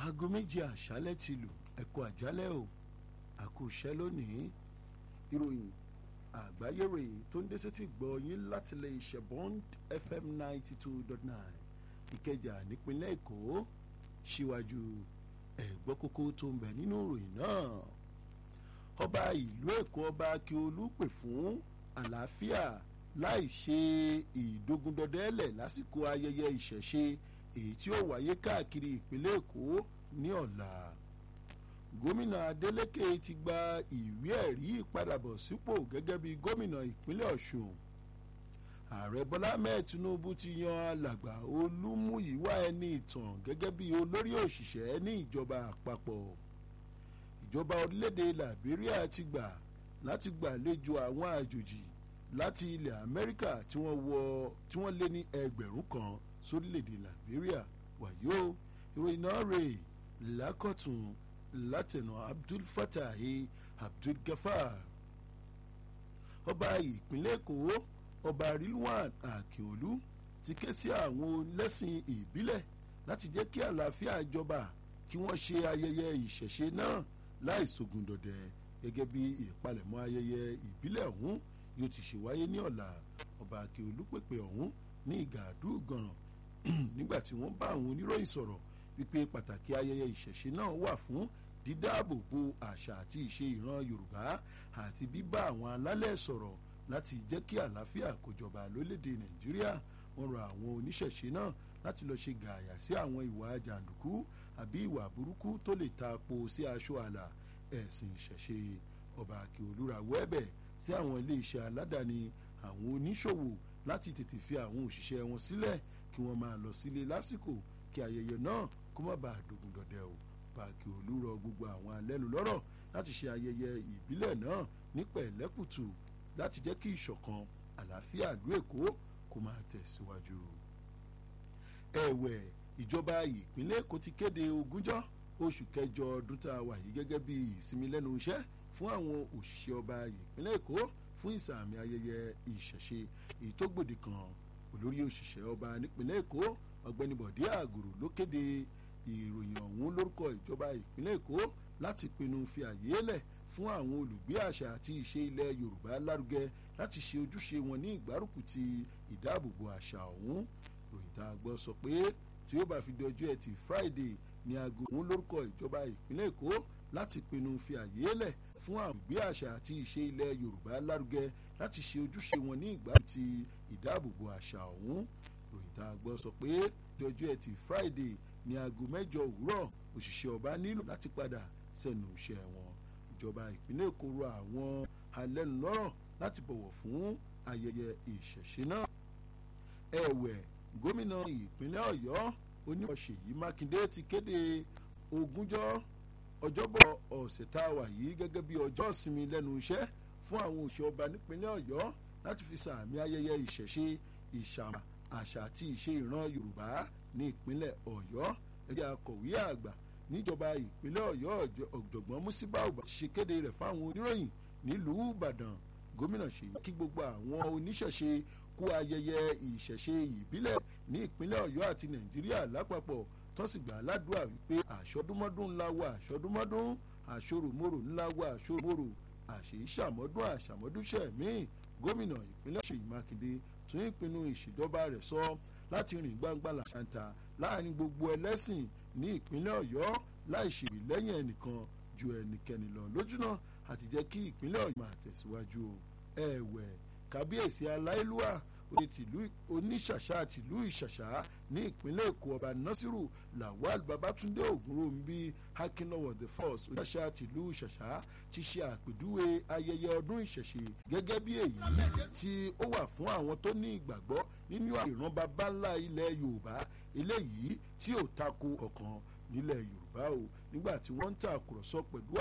aago méjì àṣálẹ́ ti lù ẹ̀kọ́ àjálẹ́ o àkóṣẹ́ lónìí ìròyìn àgbáyé rèé tó ń dé sétí gbọ́ yín láti lè ṣe bond fm ninety two dot nine ìkẹjà nípínlẹ̀ èkó síwájú ẹ̀gbọ́ kókó tó ń bẹ nínú ìròyìn náà ọba ìlú èkó ọba akíolú pè fún àlàáfíà láì ṣe ìdógundọdẹ́lẹ̀ lásìkò ayẹyẹ ìṣẹ̀ṣe èyí tí ó wáyé káàkiri ìpínlẹ̀ èkó ní ọ̀la gómìnà adeleke ti gba ìwé ẹ̀rí ìpadàbọ̀ sípò gẹ́gẹ́ bí gómìnà ìpínlẹ̀ ọ̀ṣun ààrẹ bọ́lá mẹ́ẹ̀ tinubu ti yan alàgbà olúmúyíwá ẹni ìtàn gẹ́gẹ́ bí olórí òṣìṣẹ́ ní ìjọba àpapọ̀ ìjọba orílẹ̀-èdè liberia ti gbà láti gbàlejò àwọn àjòjì láti ilẹ̀ amẹ́ríkà tí wọ́n wọ tí wọ́n lé ní ẹgbẹ̀rún kan sórílẹ̀-èdè liberia wàyó ìròyìn náà rèé lákọ̀tún látẹ̀nà abdul fatahi abdul gafar ọba ìpínlẹ̀ èkó ọba rilwan akínolú ti ké sí àwọn lẹ́sìn ìbílẹ̀ láti jẹ́ kí àlàáfíà jọba kí wọ́n ṣe ayẹyẹ ìṣẹ̀ṣe náà láì sógun dọ̀dẹ gẹ́gẹ́ bí ìpalẹ̀mọ́ ayẹyẹ ìbílẹ̀ ọ̀hún yóò ti ṣe wáyé ní ọ̀la ọba akínolú pèpè ọ̀hún ní ìgàdú gànràn nígbà tí wọ́n bá àwọn oníròyìn sọ̀rọ̀ wípé pàtàkì ayẹyẹ ìṣẹ̀ṣe náà wà fún dídáàbòbò àṣà àti ìṣe ìran yorùbá àti bíbá àwọn alálẹ̀ sọ̀rọ̀ láti jẹ́ kí àlàáfíà kó jọba lórílẹ̀‐èdè nàìjíríà wọ́n rọ àwọn oníṣẹ̀ṣe náà láti lọ́ọ́ ṣe gààyà sí àwọn ìwà jàǹdùkú àbí ìwà burúkú tó lè ta po sí aṣọ àlà ẹ̀sìn ìṣẹ̀ṣe ọba akíolúra wẹ́bẹ̀ sí àwọn iléeṣẹ́ aládàáni àwọn oníṣòwò láti tètè fi àwọn òṣìṣẹ́ wọn sílẹ̀ kí wọ́n máa lọ sílé lásìkò kí ayẹyẹ náà kó má bàa dògùn dọ̀dẹ̀ o pààkì olúrọ gbogbo àwọn alẹ́nu lọ́rọ̀ láti ṣe ayẹyẹ ìbílẹ̀ náà ní pẹ̀lẹ́kùtù láti jẹ́ kí ìṣọ̀kan àlàáfíà ìlú èkó kó máa tẹ̀síwájú. ẹ̀wẹ̀ ìjọba ìpínlẹ̀ èkó ti kéde ogúnjọ́ oṣù kẹjọ ọdún tá a wà yìí gẹ́gẹ́ bí ìsinmi lẹ́nu iṣẹ́ fún àwọn òṣìṣẹ́ ọba ìpínlẹ̀ èkó fún ìsàmì ayẹyẹ ìṣẹ̀ṣe èyí tó gbòde kan olórí òṣìṣẹ́ ọba nípínlẹ̀ èkó ọ̀gbẹ́ni bọ̀dé àgùrù ló kéde ìròyìn ọ̀hún lórúkọ ìjọba ìpínlẹ̀ èkó láti pinnu fi àyè lẹ̀ fún àwọn olùgbé àṣà àti ìṣe ilẹ̀ yorùbá lárugẹ láti ṣe ojúṣe wọn ní ìgbárùkù ti ìdáàbòbò àṣà ọ̀hún ròyìn tá a gbọ́ sọ pé tí ó bá fi di ọjọ́ ẹtì friday ní aago ọ̀hún lórúkọ ìjọba ìpínlẹ̀ èkó láti pinnu fi àyè lẹ̀ fún àwọn olùgbé àṣà àti ìṣe ilẹ̀ yorùbá lárugẹ láti ṣe ojúṣe wọn ní ìgbárùkù ti ìdáàbòbò àṣà ọ̀hún ròyìn tá a gbọ́ sọ pé di ọjọ́ ẹtì friday ní aago mẹ́jọ òwúrọ̀ òṣìṣẹ́ ọba nílò láti padà sẹ́nu iṣẹ́ wọn ìjọba ìpínlẹ̀ èkó rọ àwọn alẹ́nulọ́rọ̀ láti bọ̀wọ̀ fún ayẹyẹ ìṣẹ̀ṣe náà ẹ̀wẹ̀ gómìnà ìpínlẹ̀ ọ̀yọ́ onímọ̀ ṣèyí mákindé ti kéde ogúnjọ́ ọjọ́bọ̀ ọ̀sẹ̀ tá a wà yìí gẹ́gẹ́ bí ọjọ́ ìsinmi lẹ́nu iṣẹ́ fún àwọn òṣìṣẹ́ ọba nípínlẹ̀ ọ̀yọ́ láti fi sàmì ayẹyẹ ìṣẹ̀ṣe ìṣàmà àṣà àti ìṣe ìran yorùbá ní ìpínlẹ̀ ọ̀yọ́ ẹgbẹ́ akọ̀wé àgbà níjọba ìpínlẹ̀ ọ̀yọ́ ọ̀jọ̀gbọ́n músíbà ọba ṣe kéde rẹ̀ fáwọn oníròyìn nílùú ìbàdàn gómìnà ṣèyí kí gbogbo àwọn oníṣẹ̀ṣe kú ayẹyẹ ìṣẹ̀ṣe ìbílẹ̀ ní ìpínlẹ̀ ọ̀yọ́ àti nàìjíríà lápapọ̀ tó sì gbà ládùúrà wípé àṣọdúnmọ́dún ńlá wa àṣọdúnmọ́dún àṣoròmorò ńlá wa àṣoròmorò àṣèṣàmọ́dún àṣàmọ́dúnṣẹ́ míì gómìnà ìpínlẹ̀ ṣèyí mákindé tún ìpinnu ìṣèjọba rẹ̀ sọ láti rìn gbangba làṣàǹtà láàrin gbogbo ẹlẹ́sìn ní ìpínlẹ̀ ọ̀yọ́ láì ṣèwé lẹ́yìn ẹnìkan ju ẹnikẹ́ni lọ lójúnà àti jẹ́ kí ìpínlẹ̀ ọ̀yọ́ máa tẹ̀síwájú ẹ̀wẹ̀ kábíyèsí aláìlúwà oye tìlú oníṣàṣà tìlú ìṣàṣà ní ìpínlẹ̀ èkó ọba nasiru lawal babatunde ogunromi akínlọ́wọ̀ the first oníṣàṣà tìlú ìṣàṣà ti ṣe àpèjúwe ayẹyẹ ọdún ìṣẹ̀ṣe gẹ́gẹ́ bí èyí tí ó wà fún àwọn tó ní ìgbàgbọ́ nínú ìran baba ńlá ilẹ̀ yorùbá eléyìí tí ò tako ọ̀kan nílẹ̀ yorùbá o nígbà tí wọ́n ń tàkùrọ̀sọ pẹ̀lú